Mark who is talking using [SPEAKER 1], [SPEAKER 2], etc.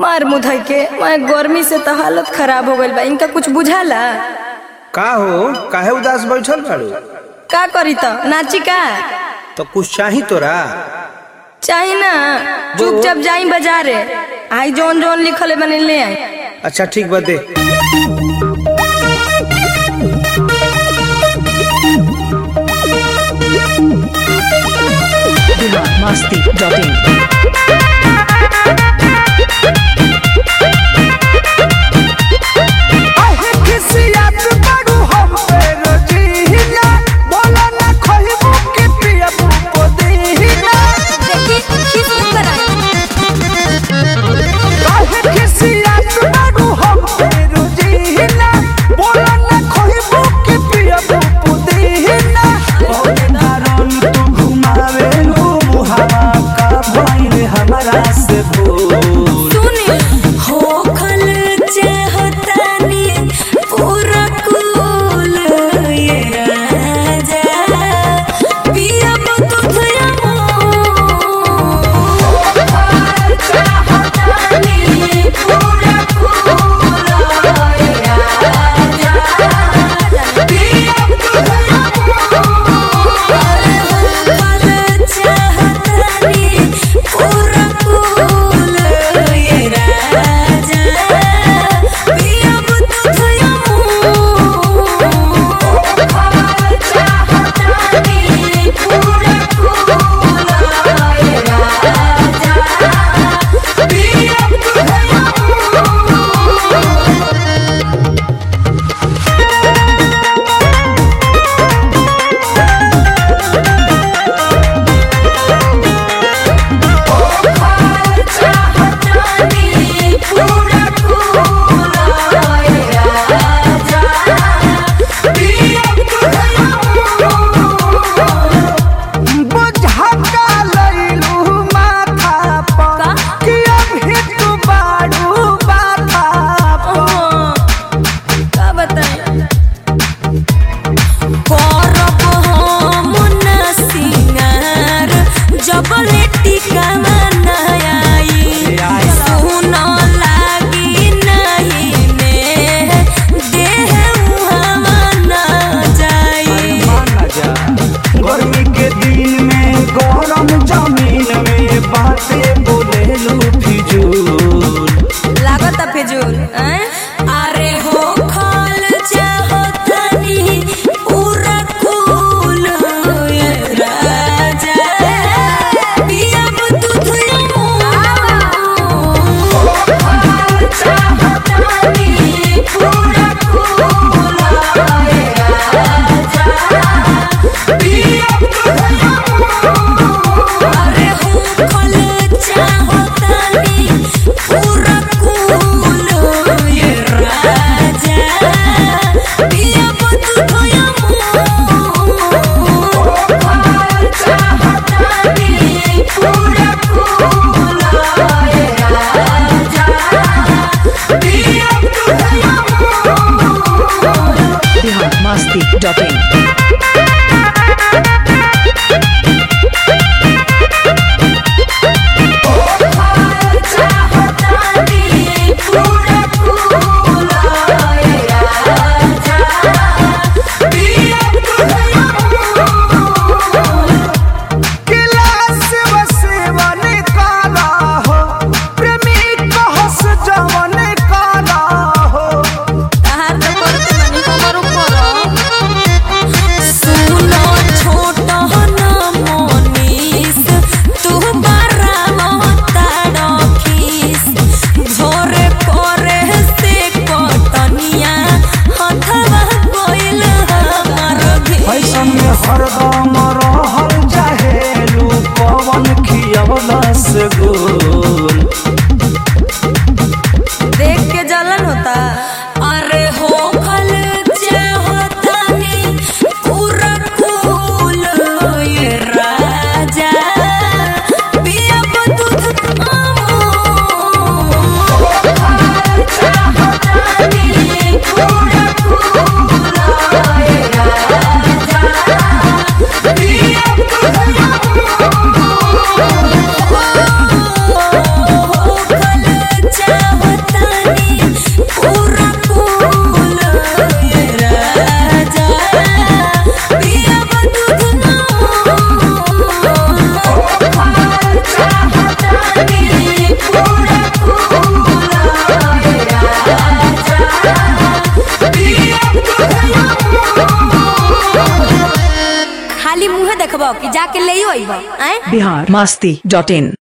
[SPEAKER 1] मार मुधई के मैं गर्मी से तो हालत खराब हो गइल बा इनका कुछ बुझाला
[SPEAKER 2] का हो काहे उदास बैठल बाड़ू
[SPEAKER 1] का करी तो नाची का
[SPEAKER 2] तो कुछ चाही तोरा
[SPEAKER 1] चाही ना चुपचाप जाई बाजारे आई जौन जौन लिखल है बने ले आई
[SPEAKER 2] अच्छा ठीक बा दे
[SPEAKER 3] Masti.in.
[SPEAKER 1] देखी खीस ऊपर आई
[SPEAKER 4] हमरा से भूल
[SPEAKER 1] मुंहे देखबो कि जाके ले अइबो आए
[SPEAKER 3] बिहार मस्ती डॉट इन